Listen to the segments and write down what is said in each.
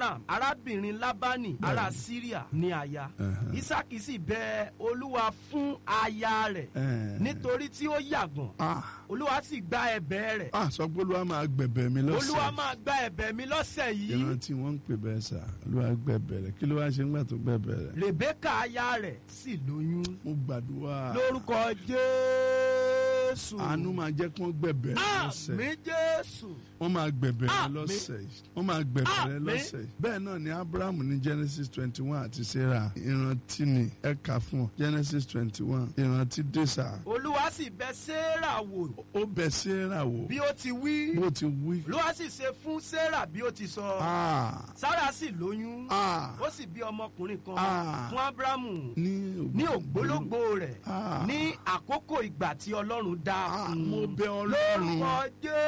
abraham arábìnrin labani ará syria ní aya Ẹ̀hẹ̀. isaki sì bẹ olúwa fún aya rẹ̀ Ẹ̀ẹ̀. nítorí tí ó yàgàn Ah, olúwa sì gba ẹ̀bẹ̀ rẹ̀ ah, sọ pé olúwa máa gbẹ̀bẹ̀ mi lọ́sẹ̀. olúwa máa gba ẹ̀bẹ̀ mi lọ́sẹ̀ yìí ìran tí wọ́n ń pè bẹ́ẹ̀ sà olúwa gbẹ̀bẹ̀ rẹ̀ kí ló wá ṣe ńgbà tó gbẹ̀bẹ̀ rẹ̀. rebeka aya rẹ̀ sì lóyún mo gbàdúrà lórúkọ jésù àánú máa jẹ́ kí wọ́n gbẹ̀bẹ̀ rẹ̀ lọ́sẹ̀. àmì jésù wọ́n máa gbẹ̀bẹ̀ rẹ̀ Àmín. lọ́sẹ̀ yìí. wọ́n máa gbẹ̀bẹ̀ rẹ̀ Àmín. lọ́sẹ̀ yìí. bẹ́ẹ̀ náà ni abraham ní genesis twenty one àti sarah ìrántí ni ẹ kà fún ọ genesis twenty one ìrántí dèsà olúwa sì bẹ̀ sarah wò ó bẹ̀ sarah wò bí ó ti wí bó ti wí. olúwa sì ṣe fún sarah bí ó ti sọ Ah, sarah sì lóyún ah, ó sì bí ọmọkùnrin kan Ah. fún abrahamu ní ní ògbólógbò rẹ̀ Ah. ní àkókò ìgbà tí ọlọ́run dá Ah, fún un. mo bẹ̀ ọlọ́run lórúkọ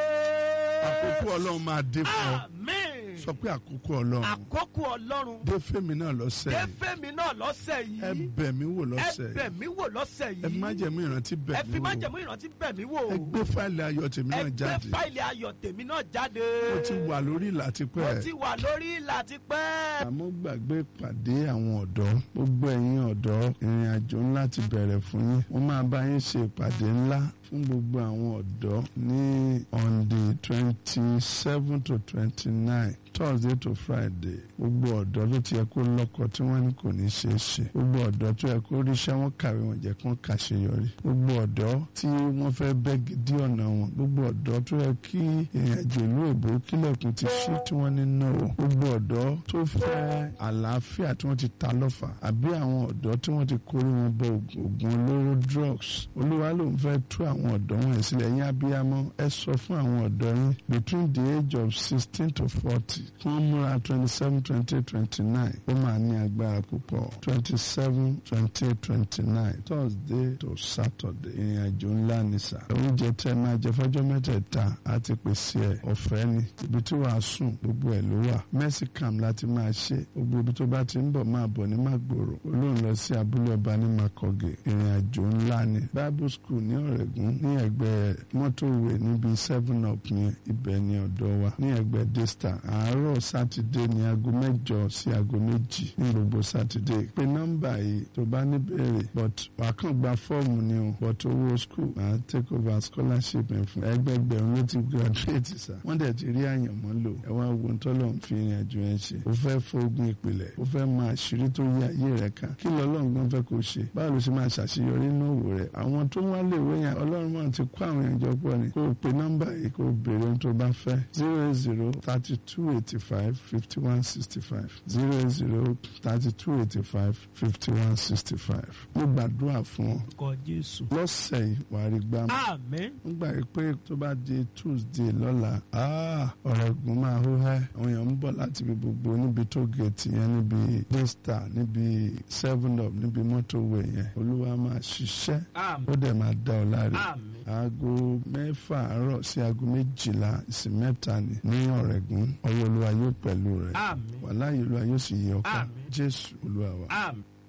jésù àkókò ọlọ́run máa dé fún ọ àmín sọ pé àkókò ọlọ́run àkókò ọlọ́run dé fèmí náà lọ́sẹ̀ yìí défèmí náà lọ́sẹ̀ ẹ yìí bẹ̀ mí wò ẹ lọ́sẹ̀ bẹ̀ yìí mí wò lọ́sẹ̀ ẹ yìí fi májẹ̀mú ìrántí bẹ̀ ẹ mí fi wò májẹ̀mú ìrántí bẹ̀ mí wò ẹ gbé fáìlì ayọ̀ tèmi ẹ náà gbé jáde fáìlì ayọ̀ tèmi náà jáde mo ti wà lórí ìlà mo tipẹ́ ti wà lórí ìlà tipẹ́ àmọ́ gbàgbé ìpàdé àwọn ọ̀dọ́ gbogbo ẹ̀yin ọ̀dọ́ ìrìn àjò ńlá ti bẹ̀rẹ̀ fún yín wọ́n máa bá yín ṣe ìpàdé ńlá fún gbogbo àwọn ọ̀dọ́ ní on the twenty seven to twenty nine thursday to friday gbogbo ọ̀dọ́ ló ti yẹ kó lọ́kọ tí wọ́n ní kò ní ṣeé ṣe gbogbo ọ̀dọ́ tó yẹ kó ríṣẹ́ wọn kàwé wọn jẹ́ kó kàṣeyọrí gbogbo ọ̀dọ́ tí wọ́n fẹ́ bẹ́ gidi ọ̀nà wọn gbogbo ọ̀dọ́ tó yẹ kí ìrìn àjò ìlú èbó kílẹ̀kùn ti ṣí tí wọ́n ní náà gbogbo ọ̀dọ́ tó fẹ́ àlàáfíà tí wọ́n ti ta lọ́fà àbí àwọn ọ̀dọ́ tí wọ́n ti kórè wọn bọ oògùn olóró drugs olúwa ló ń fẹ́ tú àwọn ọ̀dọ́ wọn sílẹ̀ yín abiyamọ ẹ sọ fún àwọn ọ̀dọ́ yín between the age of sixteen to forty kí wọ́n múra twenty seven twenty eight twenty nine ó máa ní agbára púpọ̀ twenty seven twenty eight twenty nine thursday to saturday ìrìn àjò ńlá ni sà oúnjẹ tẹ́ máa jẹ fọ́jọ́ mẹ́tẹ̀ẹ̀ta àti pèsè ẹ̀ ọ̀fẹ́ ni ibi tí wàá sùn gbogbo ẹ̀ ló wà mercy camp láti máa ṣe gbogbo ibi tó bá ti ń bọ̀ máa bọ̀ ní Màgbòrò olóhùn lọ sí abúlé ọba ní Makoge ìrìn àjò ńlá ni bible school ní Ọ̀rẹ́gùn ní ẹgbẹ́ mọ́tòwé níbi seven up ní ibẹ̀ ní ọ̀dọ̀ wa ní ẹgbẹ́ desta àárọ̀ sátidé ní aago mẹ́jọ sí aago méjì ní gbogbo sátidé pé nọ́mbà yìí tó bá ní béèrè but wà kàn gba fọ́ọ̀mù ni o but owó school máa take over scholarship ẹ̀ fún ẹgbẹgbẹ̀rún ló ti graduate sa wọ́n dẹ̀ ti rí àyànmọ́ lò ẹ wá wo tọ́lọ̀ ń fi ìrìn àjò yẹn ṣe o fẹ́ fógun ìpìlẹ̀ o fẹ́ máa ṣírí tó yí ayé rẹ̀ ká kí lọ́lọ́run gan fẹ́ kó ṣe báwo ló ṣe máa ṣàṣeyọrí nínú òwò rẹ̀ àwọn tó wá lè wé yẹn ọlọ́run máa ti kó àwọn èèyàn jọ pọ̀ ni kó o pe nọ́mbà yìí kó o béèrè ohun tó bá fẹ́ zero eight zero thirty two eighty five fifty one sixty five zero eight zero thirty two eighty five fifty one sixty five mo gbàdúrà fún ọ kọ jésù lọ́sẹ̀ yìí wàá rí gbámú àmín ń gbà yí pé tó bá di tuesday lọ́la ọ̀rẹ́gun máa hó hẹ́ àwọn èèyàn ń bọ̀ láti ibi gbogbo níbi tó gẹ̀ẹ́tì yẹn níbi daystar níbi seven up níbi motorway yẹn olúwa máa ṣiṣẹ́ àmín ó dẹ̀ máa dá ọ láre àmín aago mẹ́fà àárọ̀ sí aago méjìlá ìsìn mẹ́ta ni ní ọ̀rẹ́gun ọwọ́ olúwa yóò pẹ̀lú rẹ̀ àmín wàláyé olúwa yóò sì yẹ ọkọ Àmín. jésù olúwa wa. àmín